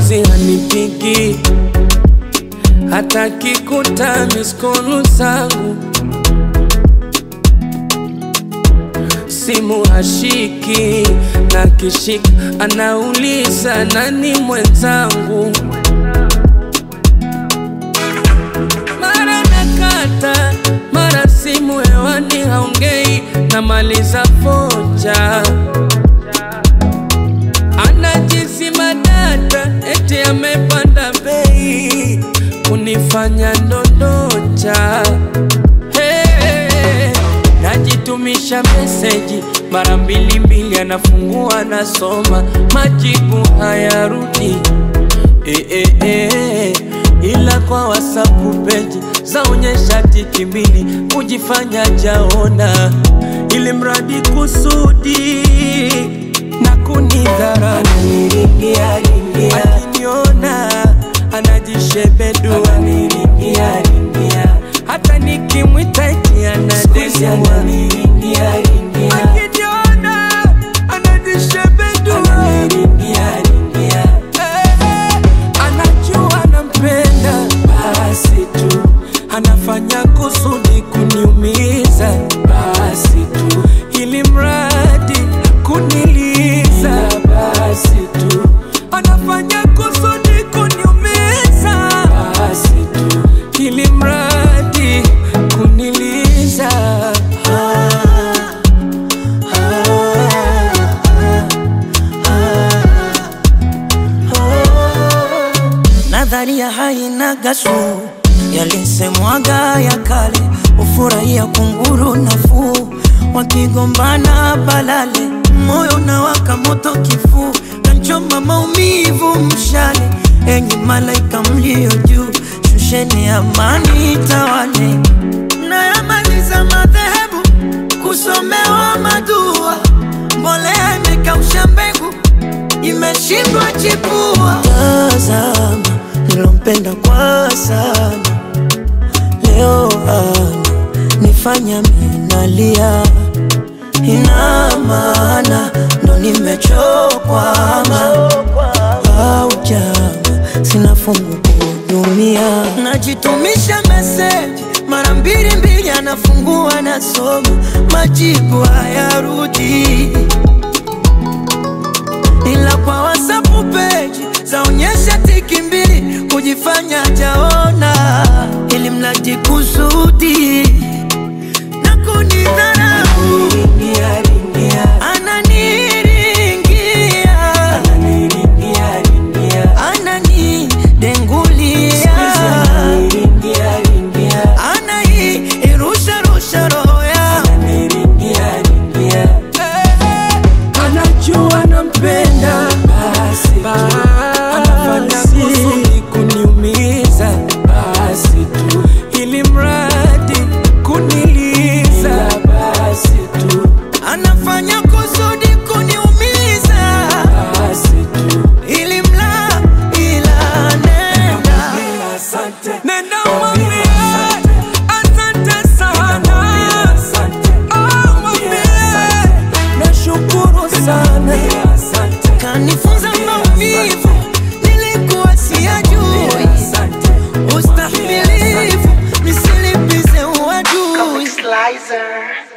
juzi hanipigi hata kikuta miskolu zangu simu hashiki na kishika anauliza nani mwenzangu mara nakata mara simu hewani haongei namaliza foja anajisima data eti amepanda bei kunifanya ndondocha hey, najitumisha meseji mara mbili mbili anafungua nasoma majibu hayarudi eh, eh, eh, ila kwa wasapu peji zaonyesha tiki mbili kujifanya jaona ili mradi kusudi na kunidhara akiniona anajishebedu hata nikimwita eti anadesiwa akiniona anajishebedu Eh, anajua nampenda basi tu anafanya kusudi kuniumiza basi tu ili mradi kuniliza basi tu anafanya kusudi kuniumiza basi tu ili mradi kuniliza ah, Nadharia haina gasu, yalisemwaga ya kale, ufurahia kunguru nafuu, wakigombana balale, moyo unawaka moto kifuu, kanchoma maumivu mshale, enyi malaika mlio juu, shusheni amani tawale, nayamaliza madhehebu kusomewa madua, mbolea imekausha mbegu imeshindwa chipua. Tazama nilompenda kwa sana, leo ana nifanya minalia, ina maana ndo nimechokwama au jama, sina fungu kuhudumia, najitumisha meseji mara mbili mbili, anafungua nasoma, majibu hayarudi ila kwa WhatsApp page zaonyesha tiki mbili kujifanya jaona, ili mradi kusudi na kunidharau. Ananiringia, ananidengulia, anairusha rusha roho yangu anajua nampenda basi, anafanya kusudi kuniumiza basi tu ili mradi kuniliza basi tu anafanya kusudi kuniumiza basi tu ili mla ila nenda nenda mwambie asante sana Oh, mwambie nashukuru sana kanifunza maumivu nilikuwa siyajui ustahimilivu nisilipize uadui Slicer.